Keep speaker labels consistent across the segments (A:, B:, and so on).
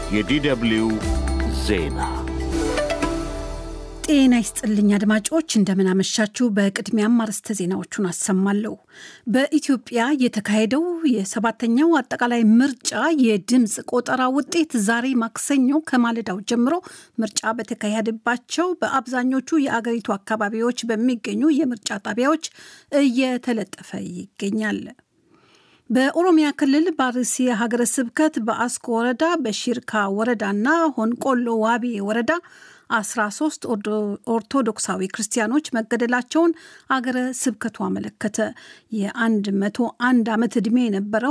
A: የዲደብልዩ ዜና
B: ጤና ይስጥልኝ አድማጮች፣ እንደምናመሻችሁ። በቅድሚያም አርዕስተ ዜናዎቹን አሰማለሁ። በኢትዮጵያ የተካሄደው የሰባተኛው አጠቃላይ ምርጫ የድምፅ ቆጠራ ውጤት ዛሬ ማክሰኞ ከማለዳው ጀምሮ ምርጫ በተካሄደባቸው በአብዛኞቹ የአገሪቱ አካባቢዎች በሚገኙ የምርጫ ጣቢያዎች እየተለጠፈ ይገኛል። በኦሮሚያ ክልል በአርሲ ሀገረ ስብከት በአስኮ ወረዳ በሺርካ ወረዳና ሆንቆሎ ዋቢ ወረዳ 13 ኦርቶዶክሳዊ ክርስቲያኖች መገደላቸውን አገረ ስብከቱ አመለከተ። የ101 ዓመት ዕድሜ የነበረው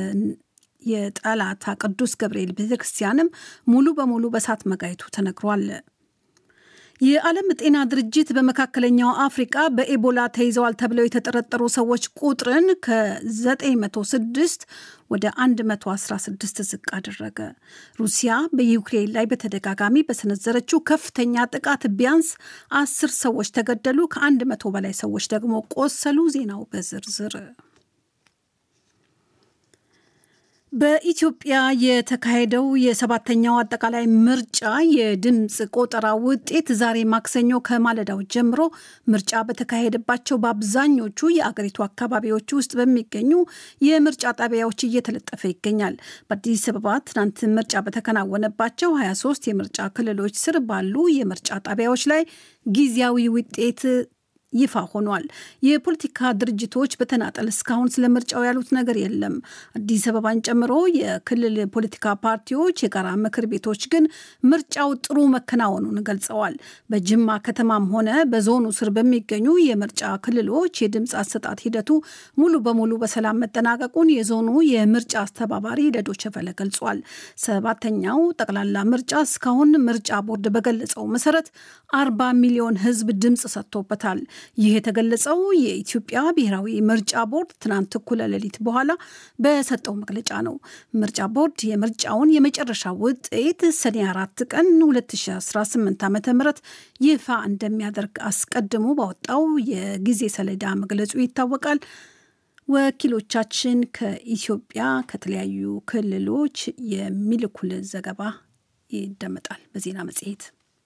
B: የጠላታ ቅዱስ ገብርኤል ቤተክርስቲያንም ሙሉ በሙሉ በእሳት መጋየቱ ተነግሯል። የዓለም ጤና ድርጅት በመካከለኛው አፍሪቃ በኤቦላ ተይዘዋል ተብለው የተጠረጠሩ ሰዎች ቁጥርን ከ906 ወደ 116 ዝቅ አደረገ። ሩሲያ በዩክሬን ላይ በተደጋጋሚ በሰነዘረችው ከፍተኛ ጥቃት ቢያንስ አስር ሰዎች ተገደሉ፣ ከአንድ መቶ በላይ ሰዎች ደግሞ ቆሰሉ። ዜናው በዝርዝር በኢትዮጵያ የተካሄደው የሰባተኛው አጠቃላይ ምርጫ የድምፅ ቆጠራ ውጤት ዛሬ ማክሰኞ ከማለዳው ጀምሮ ምርጫ በተካሄደባቸው በአብዛኞቹ የአገሪቱ አካባቢዎች ውስጥ በሚገኙ የምርጫ ጣቢያዎች እየተለጠፈ ይገኛል። በአዲስ አበባ ትናንት ምርጫ በተከናወነባቸው 23 የምርጫ ክልሎች ስር ባሉ የምርጫ ጣቢያዎች ላይ ጊዜያዊ ውጤት ይፋ ሆኗል። የፖለቲካ ድርጅቶች በተናጠል እስካሁን ስለ ምርጫው ያሉት ነገር የለም። አዲስ አበባን ጨምሮ የክልል ፖለቲካ ፓርቲዎች የጋራ ምክር ቤቶች ግን ምርጫው ጥሩ መከናወኑን ገልጸዋል። በጅማ ከተማም ሆነ በዞኑ ስር በሚገኙ የምርጫ ክልሎች የድምፅ አሰጣጥ ሂደቱ ሙሉ በሙሉ በሰላም መጠናቀቁን የዞኑ የምርጫ አስተባባሪ ለዶይቼ ቬለ ገልጿል። ሰባተኛው ጠቅላላ ምርጫ እስካሁን ምርጫ ቦርድ በገለጸው መሰረት አርባ ሚሊዮን ሕዝብ ድምፅ ሰጥቶበታል። ይህ የተገለጸው የኢትዮጵያ ብሔራዊ ምርጫ ቦርድ ትናንት እኩለ ሌሊት በኋላ በሰጠው መግለጫ ነው። ምርጫ ቦርድ የምርጫውን የመጨረሻ ውጤት ሰኔ አራት ቀን 2018 ዓ ም ይፋ እንደሚያደርግ አስቀድሞ ባወጣው የጊዜ ሰሌዳ መግለጹ ይታወቃል። ወኪሎቻችን ከኢትዮጵያ ከተለያዩ ክልሎች የሚልኩልን ዘገባ ይደመጣል በዜና መጽሔት።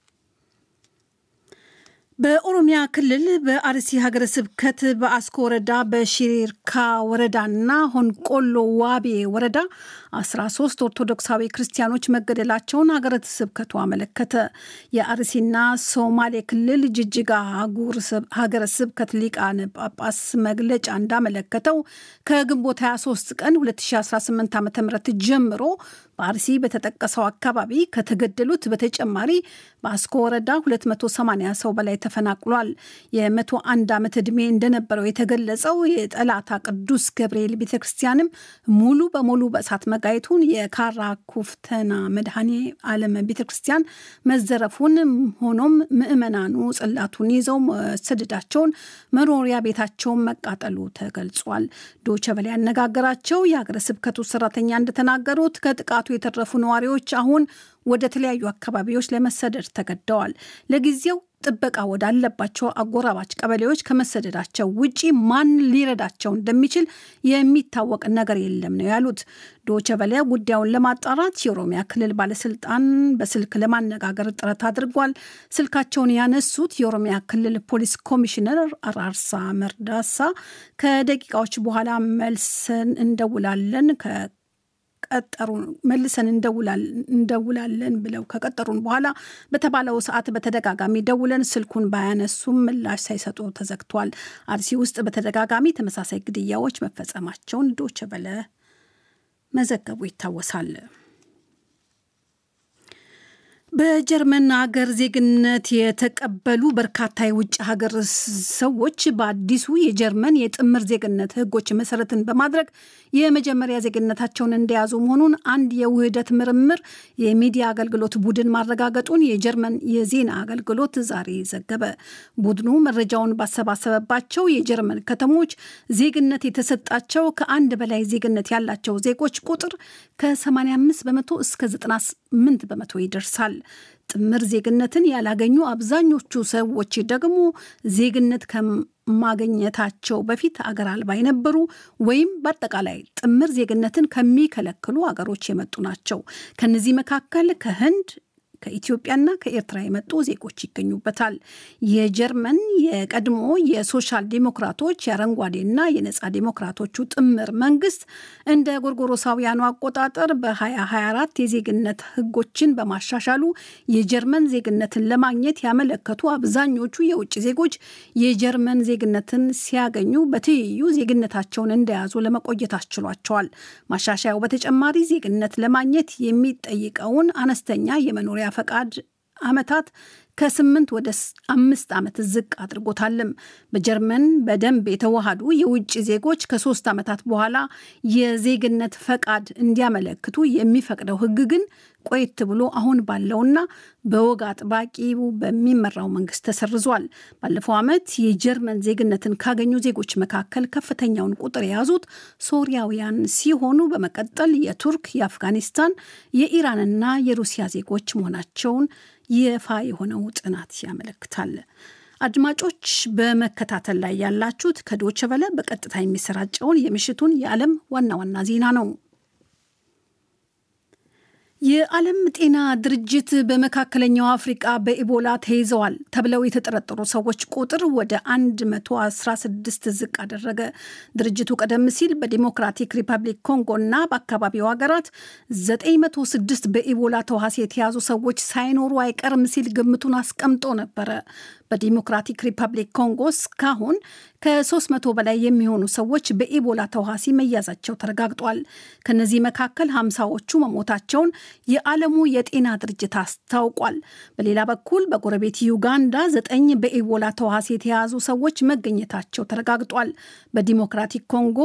B: በኦሮሚያ ክልል በአርሲ ሀገረ ስብከት በአስኮ ወረዳ በሺርካ ወረዳና ሆንቆሎ ዋቤ ወረዳ 13 ኦርቶዶክሳዊ ክርስቲያኖች መገደላቸውን ሀገረ ስብከቱ አመለከተ። የአርሲና ሶማሌ ክልል ጅጅጋ ሀገረ ስብከት ሊቃነ ጳጳስ መግለጫ እንዳመለከተው ከግንቦት 23 ቀን 2018 ዓ ም ጀምሮ በአርሲ በተጠቀሰው አካባቢ ከተገደሉት በተጨማሪ በአስኮ ወረዳ 280 ሰው በላይ ተፈናቅሏል። የ101 ዓመት ዕድሜ እንደነበረው የተገለጸው የጠላታ ቅዱስ ገብርኤል ቤተ ክርስቲያንም ሙሉ በሙሉ በእሳት መጋየቱን፣ የካራ ኩፍተና መድኃኔ ዓለም ቤተ ክርስቲያን መዘረፉን፣ ሆኖም ምዕመናኑ ጽላቱን ይዘው መሰደዳቸውን፣ መኖሪያ ቤታቸውን መቃጠሉ ተገልጿል። ዶይቼ ቬለ ያነጋገራቸው የሀገረ ስብከቱ ሰራተኛ እንደተናገሩት ከጥቃቱ የተረፉ ነዋሪዎች አሁን ወደ ተለያዩ አካባቢዎች ለመሰደድ ተገደዋል። ለጊዜው ጥበቃ ወዳለባቸው አጎራባች ቀበሌዎች ከመሰደዳቸው ውጪ ማን ሊረዳቸው እንደሚችል የሚታወቅ ነገር የለም ነው ያሉት። ዶይቼ ቬለ ጉዳዩን ለማጣራት የኦሮሚያ ክልል ባለስልጣን በስልክ ለማነጋገር ጥረት አድርጓል። ስልካቸውን ያነሱት የኦሮሚያ ክልል ፖሊስ ኮሚሽነር አራርሳ መርዳሳ ከደቂቃዎች በኋላ መልሰን እንደውላለን ቀጠሩ መልሰን እንደውላለን ብለው ከቀጠሩን በኋላ በተባለው ሰዓት በተደጋጋሚ ደውለን ስልኩን ባያነሱም ምላሽ ሳይሰጡ ተዘግቷል። አርሲ ውስጥ በተደጋጋሚ ተመሳሳይ ግድያዎች መፈጸማቸውን ዶይቼ ቬለ መዘገቡ ይታወሳል። በጀርመን ሀገር ዜግነት የተቀበሉ በርካታ የውጭ ሀገር ሰዎች በአዲሱ የጀርመን የጥምር ዜግነት ሕጎች መሰረትን በማድረግ የመጀመሪያ ዜግነታቸውን እንደያዙ መሆኑን አንድ የውህደት ምርምር የሚዲያ አገልግሎት ቡድን ማረጋገጡን የጀርመን የዜና አገልግሎት ዛሬ ዘገበ። ቡድኑ መረጃውን ባሰባሰበባቸው የጀርመን ከተሞች ዜግነት የተሰጣቸው ከአንድ በላይ ዜግነት ያላቸው ዜጎች ቁጥር ከ85 በመቶ እስከ 98 በመቶ ይደርሳል። ጥምር ዜግነትን ያላገኙ አብዛኞቹ ሰዎች ደግሞ ዜግነት ከማግኘታቸው በፊት አገር አልባ የነበሩ ወይም በአጠቃላይ ጥምር ዜግነትን ከሚከለክሉ አገሮች የመጡ ናቸው። ከነዚህ መካከል ከህንድ ከኢትዮጵያና ከኤርትራ የመጡ ዜጎች ይገኙበታል። የጀርመን የቀድሞ የሶሻል ዲሞክራቶች የአረንጓዴና የነጻ ዲሞክራቶቹ ጥምር መንግስት እንደ ጎርጎሮሳውያኑ አቆጣጠር በ2024 የዜግነት ህጎችን በማሻሻሉ የጀርመን ዜግነትን ለማግኘት ያመለከቱ አብዛኞቹ የውጭ ዜጎች የጀርመን ዜግነትን ሲያገኙ በትይዩ ዜግነታቸውን እንደያዙ ለመቆየት አስችሏቸዋል። ማሻሻያው በተጨማሪ ዜግነት ለማግኘት የሚጠይቀውን አነስተኛ የመኖሪያ ፈቃድ ዓመታት ከስምንት ወደ አምስት ዓመት ዝቅ አድርጎታልም። በጀርመን በደንብ የተዋሃዱ የውጭ ዜጎች ከሶስት ዓመታት በኋላ የዜግነት ፈቃድ እንዲያመለክቱ የሚፈቅደው ህግ ግን ቆየት ብሎ አሁን ባለውና በወግ አጥባቂው በሚመራው መንግስት ተሰርዟል። ባለፈው ዓመት የጀርመን ዜግነትን ካገኙ ዜጎች መካከል ከፍተኛውን ቁጥር የያዙት ሶሪያውያን ሲሆኑ በመቀጠል የቱርክ፣ የአፍጋኒስታን፣ የኢራንና የሩሲያ ዜጎች መሆናቸውን ይፋ የሆነው ጥናት ያመለክታል። አድማጮች በመከታተል ላይ ያላችሁት ከዶቸ በለ በቀጥታ የሚሰራጨውን የምሽቱን የዓለም ዋና ዋና ዜና ነው። የዓለም ጤና ድርጅት በመካከለኛው አፍሪቃ በኢቦላ ተይዘዋል ተብለው የተጠረጠሩ ሰዎች ቁጥር ወደ 116 ዝቅ አደረገ። ድርጅቱ ቀደም ሲል በዲሞክራቲክ ሪፐብሊክ ኮንጎ እና በአካባቢው ሀገራት 906 በኢቦላ ተዋሲ የተያዙ ሰዎች ሳይኖሩ አይቀርም ሲል ግምቱን አስቀምጦ ነበረ። በዲሞክራቲክ ሪፐብሊክ ኮንጎ እስካሁን ከ300 በላይ የሚሆኑ ሰዎች በኢቦላ ተዋሲ መያዛቸው ተረጋግጧል። ከነዚህ መካከል ሀምሳዎቹ መሞታቸውን የዓለሙ የጤና ድርጅት አስታውቋል። በሌላ በኩል በጎረቤት ዩጋንዳ ዘጠኝ በኢቦላ ተዋሲ የተያዙ ሰዎች መገኘታቸው ተረጋግጧል። በዲሞክራቲክ ኮንጎ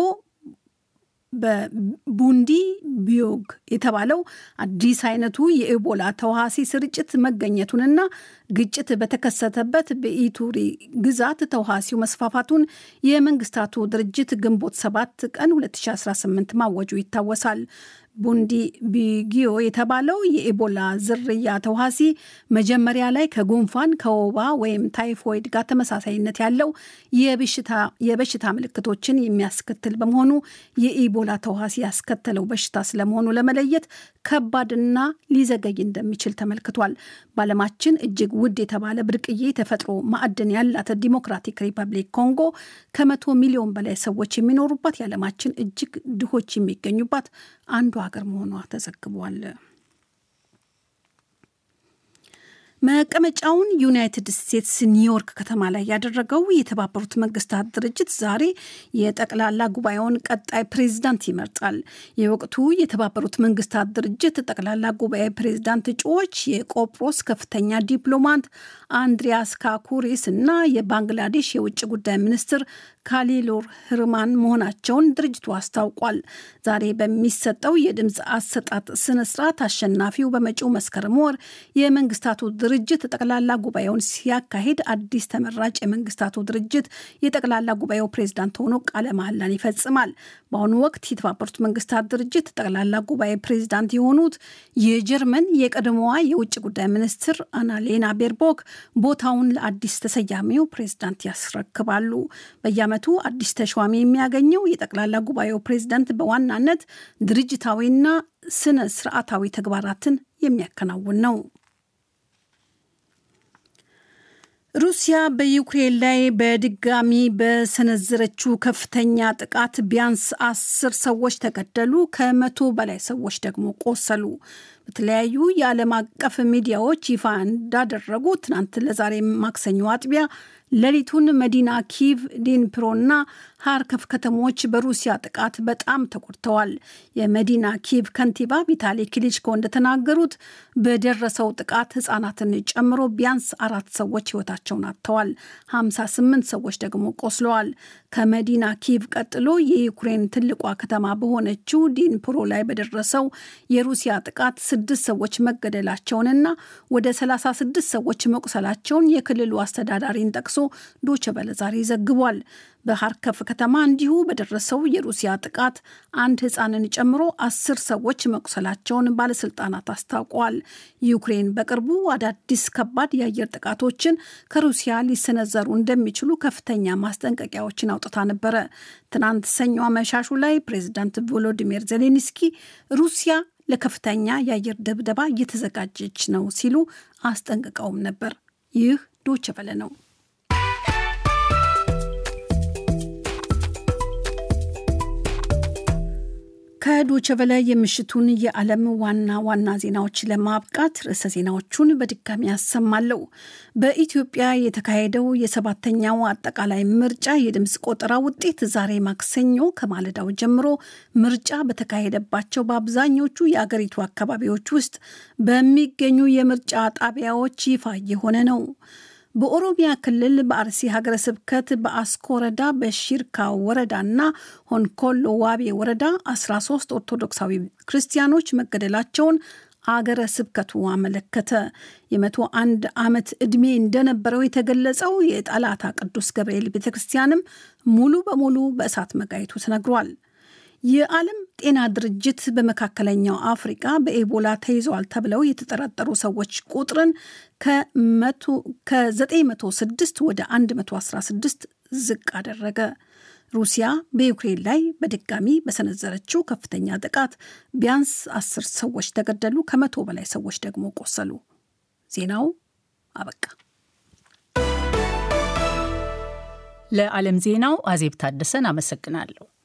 B: በቡንዲ ቢዮግ የተባለው አዲስ አይነቱ የኢቦላ ተዋሲ ስርጭት መገኘቱንና ግጭት በተከሰተበት በኢቱሪ ግዛት ተዋሲው መስፋፋቱን የመንግስታቱ ድርጅት ግንቦት 7 ቀን 2018 ማወጁ ይታወሳል። ቡንዲ ቢጊዮ የተባለው የኢቦላ ዝርያ ተዋሲ መጀመሪያ ላይ ከጉንፋን ከወባ ወይም ታይፎይድ ጋር ተመሳሳይነት ያለው የበሽታ ምልክቶችን የሚያስከትል በመሆኑ የኢቦላ ተዋሲ ያስከተለው በሽታ ስለመሆኑ ለመለየት ከባድና ሊዘገይ እንደሚችል ተመልክቷል። በዓለማችን እጅግ ውድ የተባለ ብርቅዬ ተፈጥሮ ማዕድን ያላት ዲሞክራቲክ ሪፐብሊክ ኮንጎ ከመቶ ሚሊዮን በላይ ሰዎች የሚኖሩባት የዓለማችን እጅግ ድሆች የሚገኙባት አንዱ ሀገር መሆኗ ተዘግቧል። መቀመጫውን ዩናይትድ ስቴትስ ኒውዮርክ ከተማ ላይ ያደረገው የተባበሩት መንግስታት ድርጅት ዛሬ የጠቅላላ ጉባኤውን ቀጣይ ፕሬዚዳንት ይመርጣል። የወቅቱ የተባበሩት መንግስታት ድርጅት ጠቅላላ ጉባኤ ፕሬዚዳንት እጩዎች የቆጵሮስ ከፍተኛ ዲፕሎማት አንድሪያስ ካኩሪስ እና የባንግላዴሽ የውጭ ጉዳይ ሚኒስትር ካሊሉር ህርማን መሆናቸውን ድርጅቱ አስታውቋል። ዛሬ በሚሰጠው የድምፅ አሰጣጥ ስነስርዓት አሸናፊው በመጪው መስከረም ወር የመንግስታቱ ድርጅት ጠቅላላ ጉባኤውን ሲያካሂድ አዲስ ተመራጭ የመንግስታቱ ድርጅት የጠቅላላ ጉባኤው ፕሬዝዳንት ሆኖ ቃለ መሐላን ይፈጽማል። በአሁኑ ወቅት የተባበሩት መንግስታት ድርጅት ጠቅላላ ጉባኤ ፕሬዝዳንት የሆኑት የጀርመን የቀድሞዋ የውጭ ጉዳይ ሚኒስትር አናሌና ቤርቦክ ቦታውን ለአዲስ ተሰያሚው ፕሬዝዳንት ያስረክባሉ። በየዓመቱ አዲስ ተሿሚ የሚያገኘው የጠቅላላ ጉባኤው ፕሬዝዳንት በዋናነት ድርጅታዊና ስነ ስርዓታዊ ተግባራትን የሚያከናውን ነው። ሩሲያ በዩክሬን ላይ በድጋሚ በሰነዘረችው ከፍተኛ ጥቃት ቢያንስ አስር ሰዎች ተገደሉ፣ ከመቶ በላይ ሰዎች ደግሞ ቆሰሉ። በተለያዩ የዓለም አቀፍ ሚዲያዎች ይፋ እንዳደረጉ ትናንት ለዛሬ ማክሰኞ አጥቢያ ሌሊቱን መዲና ኪቭ፣ ዲንፕሮና ሃርከፍ ከተሞች በሩሲያ ጥቃት በጣም ተጎድተዋል። የመዲና ኪቭ ከንቲባ ቪታሊ ክሊችኮ እንደተናገሩት በደረሰው ጥቃት ሕጻናትን ጨምሮ ቢያንስ አራት ሰዎች ሕይወታቸውን አጥተዋል። 58 ሰዎች ደግሞ ቆስለዋል። ከመዲና ኪቭ ቀጥሎ የዩክሬን ትልቋ ከተማ በሆነችው ዲንፕሮ ላይ በደረሰው የሩሲያ ጥቃት ስድስት ሰዎች መገደላቸውንና ወደ 36 ሰዎች መቁሰላቸውን የክልሉ አስተዳዳሪን ጠቅሶ ዶቼ ቬለ ዛሬ ዘግቧል። በሀርከፍ ከተማ እንዲሁ በደረሰው የሩሲያ ጥቃት አንድ ሕፃንን ጨምሮ አስር ሰዎች መቁሰላቸውን ባለስልጣናት አስታውቀዋል። ዩክሬን በቅርቡ አዳዲስ ከባድ የአየር ጥቃቶችን ከሩሲያ ሊሰነዘሩ እንደሚችሉ ከፍተኛ ማስጠንቀቂያዎችን አውጥታ ነበረ። ትናንት ሰኞ አመሻሹ ላይ ፕሬዚዳንት ቮሎዲሚር ዜሌንስኪ ሩሲያ ለከፍተኛ የአየር ድብደባ እየተዘጋጀች ነው ሲሉ አስጠንቅቀውም ነበር። ይህ ዶቼ ቬለ ነው። ከዶቼ ቬለ የምሽቱን የዓለም ዋና ዋና ዜናዎች ለማብቃት ርዕሰ ዜናዎቹን በድጋሚ ያሰማለሁ። በኢትዮጵያ የተካሄደው የሰባተኛው አጠቃላይ ምርጫ የድምፅ ቆጠራ ውጤት ዛሬ ማክሰኞ ከማለዳው ጀምሮ ምርጫ በተካሄደባቸው በአብዛኞቹ የአገሪቱ አካባቢዎች ውስጥ በሚገኙ የምርጫ ጣቢያዎች ይፋ የሆነ ነው። በኦሮሚያ ክልል በአርሲ ሀገረ ስብከት በአስኮ ወረዳ በሺርካ ወረዳና ሆንኮሎ ዋቤ ወረዳ 13 ኦርቶዶክሳዊ ክርስቲያኖች መገደላቸውን አገረ ስብከቱ አመለከተ። የመቶ አንድ ዓመት ዕድሜ እንደነበረው የተገለጸው የጠላታ ቅዱስ ገብርኤል ቤተ ክርስቲያንም ሙሉ በሙሉ በእሳት መጋየቱ ተነግሯል። የዓለም ጤና ድርጅት በመካከለኛው አፍሪቃ በኤቦላ ተይዘዋል ተብለው የተጠረጠሩ ሰዎች ቁጥርን ከ906 ወደ 116 ዝቅ አደረገ። ሩሲያ በዩክሬን ላይ በድጋሚ በሰነዘረችው ከፍተኛ ጥቃት ቢያንስ አስር ሰዎች ተገደሉ፣ ከመቶ በላይ ሰዎች ደግሞ ቆሰሉ። ዜናው አበቃ።
C: ለዓለም ዜናው አዜብ ታደሰን አመሰግናለሁ።